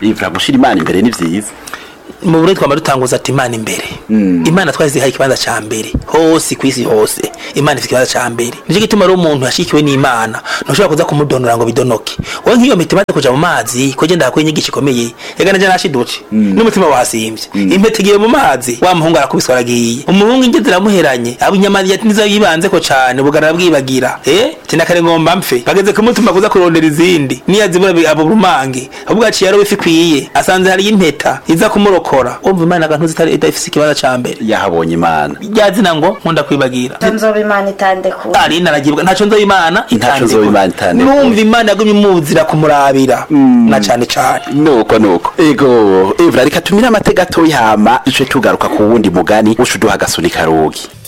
ivra gushira imana imbere ni vyiza mu Burundi twama dutanguza ati imana imbere imana twazihaye ikibanza ca mbere hose kwisi hose imana ifite ikibanza ca mbere nico gituma rero umuntu yashikiwe n'imana ntushobora kuza kumudonora ngo bidonoke wowe nk'iyo mpeta imaze kuja mu mazi ko genda hakuye inyigisho ikomeye yagana je nashidutse n'umutima wasimvye impeta igiye mu mazi wa muhungu arakubiswa aragiye umuhungu ingeze iramuheranye abo inyama yati nizo yibanzeko cane bugarara bwibagira eh tinakare ngomba mpfe bageze kumutuma kuza kurondera izindi niyazibura bi- abo rumange ahubwo aciye arowe ifi ikwiye asanze hari impeta iza kumurokora umva imana agantu zitari idafise ikibanza ca mbere yahabonye imana ryazina ngo nkunda kwibagira nzoba imana itandekura ari naragibwa ntaco nzoba imana Ntaco nzoba Imana itandekura. numva imana yagumye imuzira kumurabira na cane cane nuko nuko ego ivra reka tumire amatega atoyi hama duce tugaruka ku wundi mugani uca uduha agasuni karogi